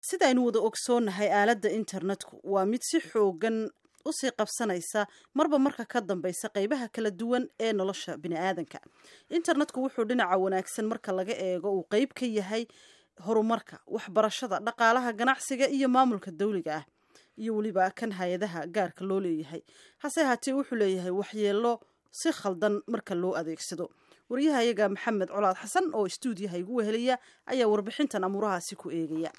sida aynu wada ogsoonnahay aaladda internetku waa mid si xoogan usii qabsanaysa marba marka ka dambeysa qeybaha kala duwan ee nolosha biniaadanka internetku wuxuu dhinaca wanaagsan marka laga eego uu qeyb ka yahay horumarka waxbarashada dhaqaalaha ganacsiga iyo maamulka dawliga ah iyo weliba kan hay-adaha gaarka loo leeyahay hase haatee wuxuu leeyahay waxyeelo si khaldan marka loo adeegsado waryahayaga maxamed colaad xasan oo istuudiyaha igu wehelaya ayaa warbixintan amuurahaasi ku eegaya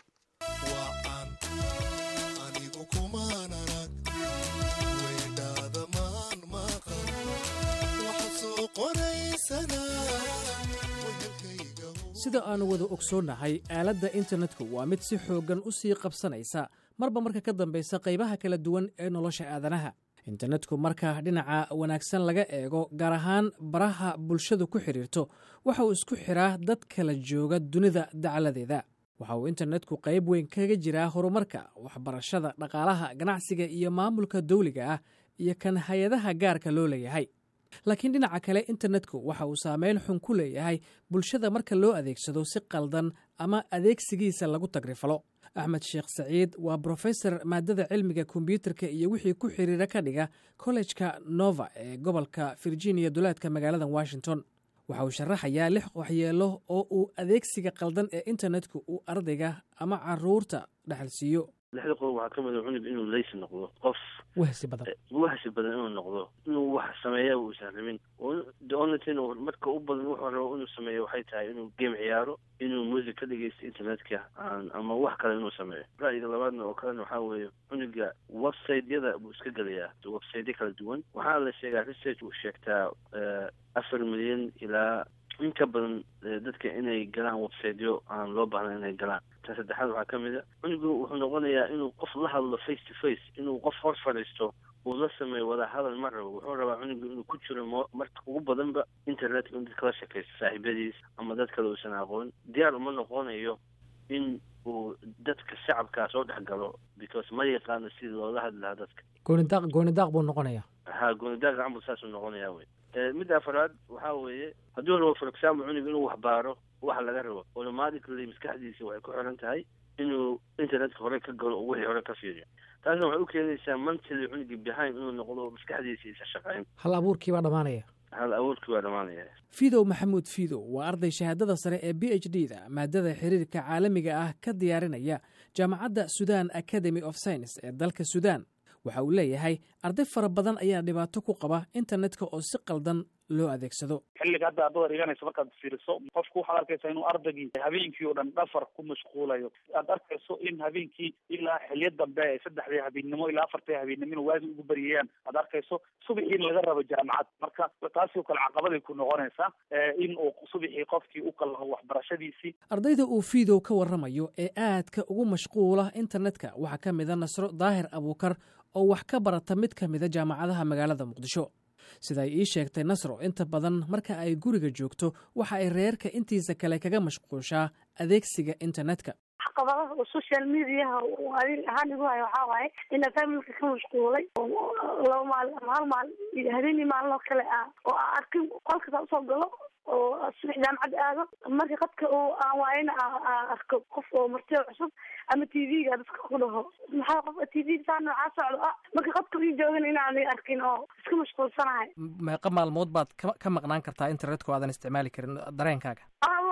sida aannu wada ogsoonnahay aaladda internetku waa mid si xooggan u sii qabsanaysa marba marka ka dambaysa qaybaha kala duwan ee nolosha aadanaha internetku marka dhinaca wanaagsan laga eego gaar ahaan baraha bulshadu ku xidhiirto waxa uu isku xiraa dad kala jooga dunida dacaladeeda waxa uu internetku qayb weyn kaga jiraa horumarka waxbarashada dhaqaalaha ganacsiga iyo maamulka dawliga ah iyo kan hay-adaha gaarka loo leeyahay laakiin dhinaca kale internetku waxa uu saameyn xun ku leeyahay bulshada marka loo adeegsado si qaldan ama adeegsigiisa lagu tagrifalo axmed sheekh saciid waa brofesor maadada cilmiga kombyuutarka iyo wixii ku xiriira ka dhiga kollejka nova ee gobolka virginia duleedka magaalada washington waxa uu sharaxayaa lix waxyeelo oo uu adeegsiga qaldan ee internetku uu ardayga ama caruurta dhexalsiiyo lixda qodob waxaa ka mid a cunug inuu leysi noqdo qof wahsi badan wahsi badan inuu noqdo inuu wax sameeya uusan rabin the only thing marka u badan wuxuu rabo inuu sameeyo waxay tahay inuu game ciyaaro inuu music ka dhegeysto internetka ama wax kale inuu sameeyo ra'yiga labaadna oo kalena waxaa weeye cunuga website-yada buu iska gelayaa website-yo kala duwan waxaa la sheegaa research uu sheegtaa afar milyan ilaa in ka badan dadka inay galaan websiteyo aan loo baahna inay galaan ta saddexaad waxaa ka mid a cunugu wuxuu noqonayaa inuu qof la hadlo face to face inuu qof hor fadhiisto uu la sameeyo wada hadal ma rabo wuxuu rabaa cunugu inuu ku jiro m marka ugu badanba internetka in dadka la shakaysto saaxiibadiis ama dad kale uusan aqoon diyaar uma noqonayo in uu dadka shacabkaa soo dhex galo because ma yaqaano sidii loola hadli lahaa dadka goonidaaq goonidaaq buu noqonayaa ha goonidaaq camal saasuu noqonayaa wey midda afaraad waxaa weeye hadduu rabo for example cunug inuu waxbaaro waxa laga rabo automatically maskaxdiisa waxay ku xiran tahay inuu internetka hore ka galo oo wixii hore ka fiiriyo taasna waxay u keenaysaa mentally cunugii behind inuu noqdo maskaxdiisa isa shaqayn hal abuurkii baa dhammaanaya hal abuurkii waa dhammaanaya fidow maxamuud fidow waa arday shahaadada sare ee b h d da maadada xiriirka caalamiga ah ka diyaarinaya jaamacadda sudan academy of science ee dalka sudan waxa uu leeyahay arday fara badan ayaa dhibaato ku qaba internetka oo si qaldan loo adeegsado xilliga hadda aad dhiganayso markaad fiiriso qofku waxaad arkaysaa inuu ardaygii habeenkii oo dhan dhafar ku mashquulayo aad arkayso in habeenkii ilaa xilyo dambe saddexdii habeennimo ilaa afartii habeennimo in waagi ugu baryayaan aad arkayso subaxii in laga rabo jaamacad marka taasoo kale caqabaday ku noqonaysaa in uu subaxii qofkii u kalaho waxbarashadiisii ardayda uu fiidow ka warramayo ee aadka ugu mashquula internetka waxaa ka mida nasro daahir abuukar oo wax ka barata mid ka mida jaamacadaha magaalada muqdisho sida ay ii sheegtay nasro inta badan marka ay guriga joogto waxa ay reerka intiisa kale kaga mashquushaa adeegsiga internetka caqabadaha oo social mediaha adig ahaan igu hayo waxaa waaye ina familka ka mashquulay laba maalin ama hal maalin iyo habeenii maalin oo kale ah oo aan arkin qolkasa usoo galo oo subax jaamacad aado marka qadka uu aan waayana arko qof oo martiyo cusub ama t v-ga dadka ku dhaho maxaa qof t v saa noocaa socdo ah marka qadka ii joogan inaanay arkin oo iska mashquulsanahay meeqa maalmood baad ka ka maqnaan kartaa internetka o aadan isticmaali karin dareenkaaga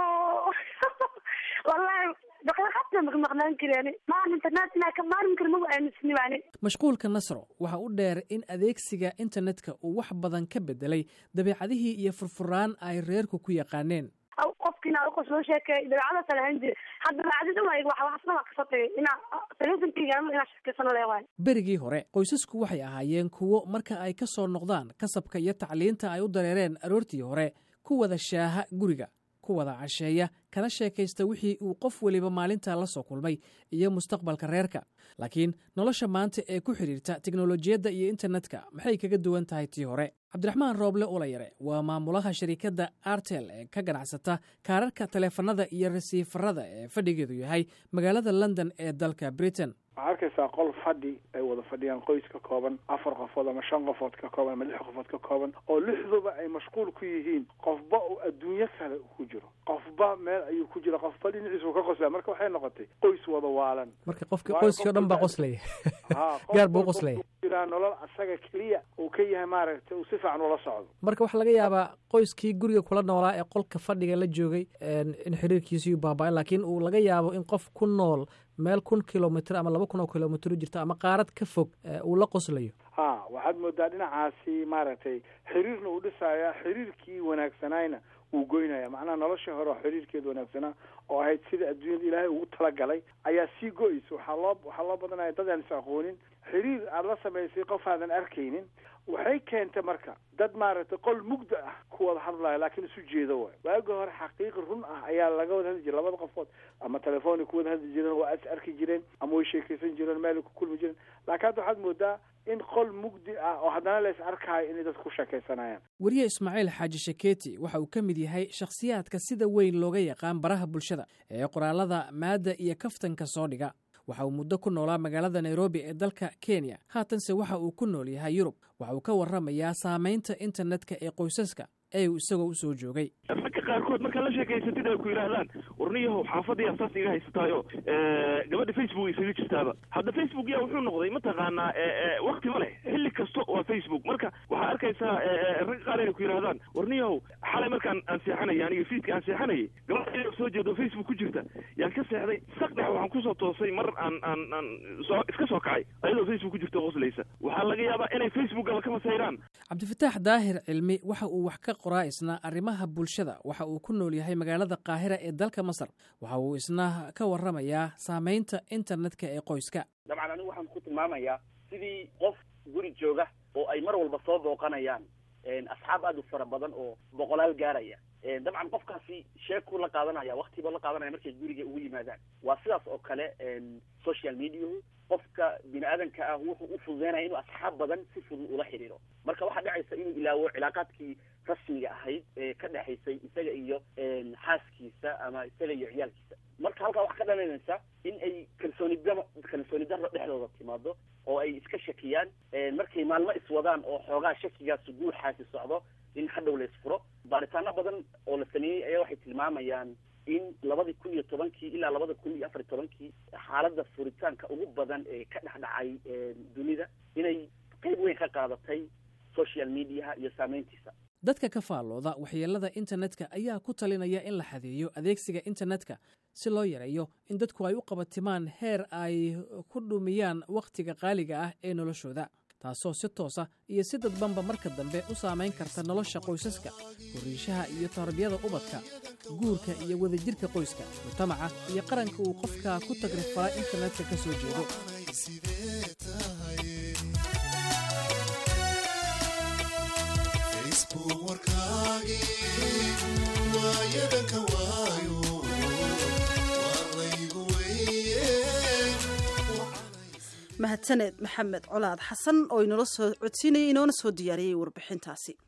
wallahi hata maqnaan kari maan internet inaa ka maarin kari magu aaminsanibani mashquulka nasro waxa u dheer in adeegsiga internetka uu wax badan ka bedelay dabeecadihii iyo furfuraan ay reerku ku yaqaaneen qofkiina uqos loo sheekeey dabeecadaasa lahan jiri hadda dabeecadii uma waxaasna waa kasoo tagay inaa telefonkeyga inaa sheekeysano leewaay berigii hore qoysasku waxay ahaayeen kuwo marka ay ka soo noqdaan kasabka iyo tacliinta ay u dareereen aroortii hore ku wada shaaha guriga ku wada casheeya kana sheekaysta wixii uu qof weliba maalintaa la soo kulmay iyo mustaqbalka reerka laakiin nolosha maanta ee ku xidhiirta teknolojiyadda iyo internetka maxay kaga duwan tahay tii hore cabdiraxmaan rooble ulayare waa maamulaha shariikadda artel ee ka ganacsata kaararka taleefanada iyo rasiifarada ee fadhigeedu yahay magaalada london ee dalka britain waxaa arkaysaa qol fadhi ay wada fadhiyaan qoys ka kooban afar qofood ama shan qofood ka kooban ama lix qofood ka kooban oo lixduba ay mashquul ku yihiin qofba uu adduunyo kale ku jiro qofba meel ayuu ku jira qofba dhinaciisu ka qoslaya marka waxay noqotay qoys wada waalan marka qofki qoyskii o dhan baa qoslaya gaar buu qoslaya jiraa nolol asaga keliya uu ka yahay maaragtay uu si fiican ula socdo marka waxaa laga yaabaa qoyskii guriga kula noolaa ee qolka fadhiga la joogay in xiriirkiisii baaba-ay laakiin uu laga yaabo in qof ku nool meel kun kilomitr ama laba kun oo kilomitr jirta ama qaarad ka fog uu la qoslayo ha waxaad moodaa dhinacaasi maaragtay xiriirna uu dhisaya xiriirkii wanaagsanayna wuu goynaya macnaha noloshii hore oo xiriirkeeda wanaagsanaa oo ahayd sida adduunyada ilaahay ugu talagalay ayaa sii go-eysa waxaa loo waxaa loo badanaya dad aan is aqoonin xiriir aada la samaysay qof aadan arkaynin waxay keentay marka dad maaragtay qol mugda ah ku wada hadlaya laakiin isu jeedo waay waagi hore xaqiiqi run ah ayaa laga wada hadli jiray labada qofood ama telefoonay ku wada hadli jireen waa is arki jireen ama way sheekaysan jireen meelay ku kulmi jireen laakiin hadda waxaad moodaa in qol mugdi ah oo haddana la is arkaayo inay dadku ku sheekaysanayaan weriye ismaaciil xaaji shaketi waxa uu ka mid yahay shakhsiyaadka sida weyn looga yaqaan baraha bulshada ee qoraalada maadda iyo kaftanka soo dhiga waxa uu muddo ku noolaa magaalada nairobi ee dalka kenya haatanse waxa uu ku nool yahay yurub waxa uu ka warramayaa saamaynta internetka ee qoysaska ee uu isagoo u soo joogay ragga qaarkood markaad la sheekaysatid ay ku yidhaahdaan warniyahow xaafadaya saas iga haysataayo gabadha facebook isaga jirtaaba hadda facebook yaa wuxuu noqday mataqaanaa wakti ma leh xilli kasta waa facebook marka waxaa arkaysaa ragga qaar inay ku yidhahdaan warniyahow xalay markaan aan seexanaya aniga fiidka aan seexanayay gabadha ina soo jeedo facebook ku jirta yaan ka seexday sakdhex waxaan kusoo toosay mar aan aan aan soo iska soo kacay ayadoo facebook ku jirta qoslaysa waxaa laga yaabaa inay facebookaba ka masayraan cabdifataax daahir cilmi waxa uu wax ka qoraa isna arrimaha bulshada waxa uu ku nool yahay magaalada qaahira ee dalka masar waxa uu isna ka warramayaa saamaynta internetka ee qoyska dabcan anigu waxaan ku tilmaamayaa sidii qof guri jooga oo ay mar walba soo booqanayaan asxaab aad u fara badan oo boqolaal gaaraya dabcan qofkaasi sheekuu la qaadanaya waktiba la qaadanaya markay guriga ugu yimaadaan waa sidaas oo kale social mediahu qofka bini aadanka ah wuxuu u fududeynaya inuu asxaab badan si fudud ula xidhiiro marka waxaa dhacaysa inuu ilaawo cilaaqaadkii rasmiga ahayd ee ka dhexaysay isaga iyo xaaskiisa ama isaga iyo ciyaalkiisa marka halkaa waxaa ka dhalanaysa in ay kalsooni daro kalsooni daro dhexdooda timaado oo ay iska shakiyaan markay maalmo iswadaan oo xoogaa shakigaasi guuxaasi socdo in hadhow la isfuro baaritaano badan oo la sameeyey ayaa waxay tilmaamayaan in labadii kun iyo tobankii ilaa labada kun iyo afar iyo tobankii xaaladda furitaanka ugu badan ee ka dhex dhacay dunida inay qayb weyn ka qaadatay social mediaha iyo saameyntiisa dadka ka faallooda waxyeelada internetka ayaa ku talinaya in la xadeeyo adeegsiga internetka si loo yareeyo in dadku ay u qabatimaan heer ay ku dhumiyaan wakhtiga qaaliga ah ee noloshooda taasoo si toosa iyo si dadbanba marka dambe u saamayn karta nolosha qoysaska horiishaha iyo tarbiyada ubadka guurka iyo wadajirka qoyska mujtamaca iyo qaranka uu qofka ku tagrifala internetka ka soo jeedo mahadsaneed maxamed colaad xasan oo inoola soo codsiinayay inoona soo diyaariyey warbixintaasi